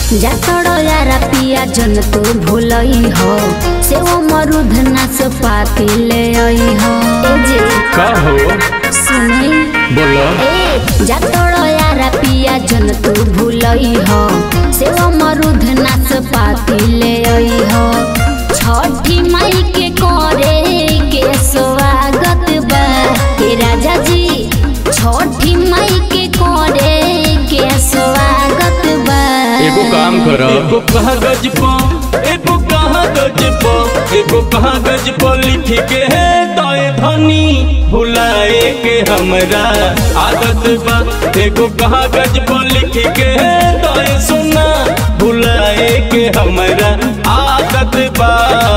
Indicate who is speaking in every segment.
Speaker 1: जातड़ यारा पिया जन तू भूलई हो से वो मरुध नाच पाती ले आई हो ए जे
Speaker 2: का हो
Speaker 1: सुनी
Speaker 2: बोलो
Speaker 1: ए जातड़ यारा पिया जन तू भूलई हो से वो मरुध नाच पाती ले आई हो छठी माई के करे के स्वागत बा हे राजा जी छठी माई के करे के स्वागत बा
Speaker 2: एगो काम कर एगो कागज पर एगो कागज पर एगो कागज पर लिख के दए धनी भुलाए के हमरा आदत बा एगो कागज पर लिख के दए सुना भुलाए के हमरा आदत बा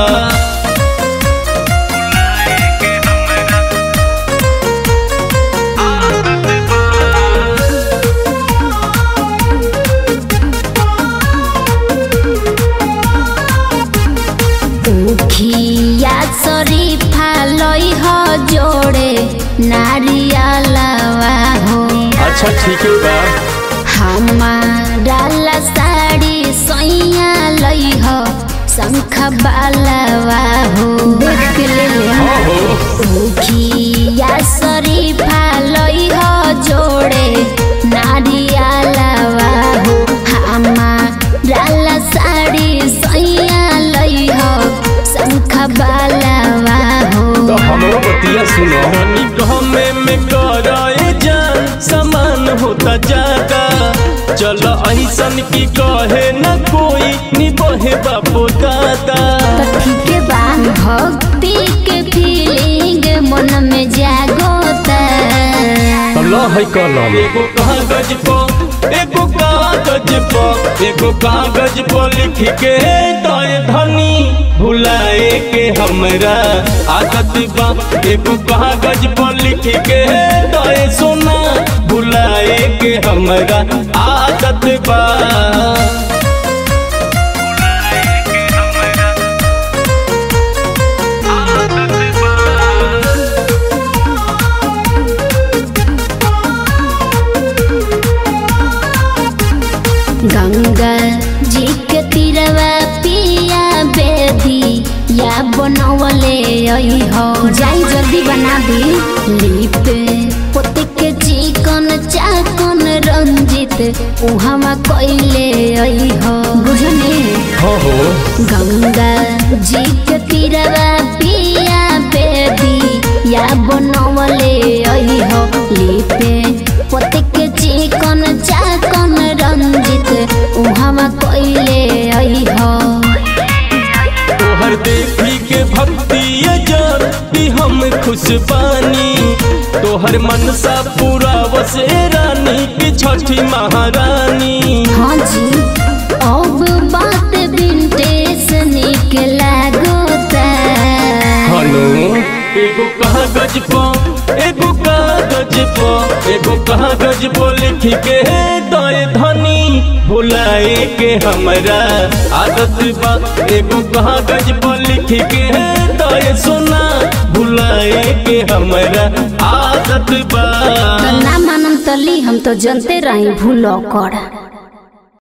Speaker 1: उखिया शरीफा लई हो जोड़े नारियलवा हो
Speaker 2: अच्छा ठीक है बा
Speaker 1: हमारा ला साड़ी सैया लई हो शंख बालवा हो देख के ले ले
Speaker 2: हाँ हो
Speaker 1: उखिया शरीफा लई हो जोड़े नारियलवा हो हमारा ला साड़ी सैया लई हो शंख बालवा हो
Speaker 2: तो हमरो बतिया सुनो हनी कहमे में कराए जान समान होता जाता चलो ऐसन की कहे न कोई निबहे बापो दादा
Speaker 1: तो ठीक बा भक्ति के फीलिंग मन में जागोता
Speaker 2: अल्लाह है कलम एगो कागज पर एगो कागज पर एगो कागज पर लिख के दए धनी भुलाए के हमरा आदत बा एगो कागज पर लिख के दए सोना भुलाए के हमरा आदत बा
Speaker 1: गंगा जी के तीरवा पिया बेदी या बनवले आई हो जाई जल्दी बना दी लिप पोते के चिकन चाकन रंजित उहामा कइले आई हो बुझने
Speaker 2: हो हो
Speaker 1: गंगा जी के तीरवा पिया बेदी या बनवले आई हो लिपे पोते के चिकन चाकन रंजित उहामा कइले आई हो
Speaker 2: तोहर देखी के भक्ति जान कि हम खुश बानी तोहर मनसा पूरा वसे रानी की छठी महारानी
Speaker 1: हाँ जी अब बात विंटेज निक लागोता
Speaker 2: हनु एगो कागज पर एगो कागज पर एगो कागज पर लिख के दए धनी भुलाए के हमरा आदत बा एगो कागज पर लिख के दए सोना भुलाए के हमरा आदत बा
Speaker 1: तो ना मानम तली हम तो जनते रही भूलो कर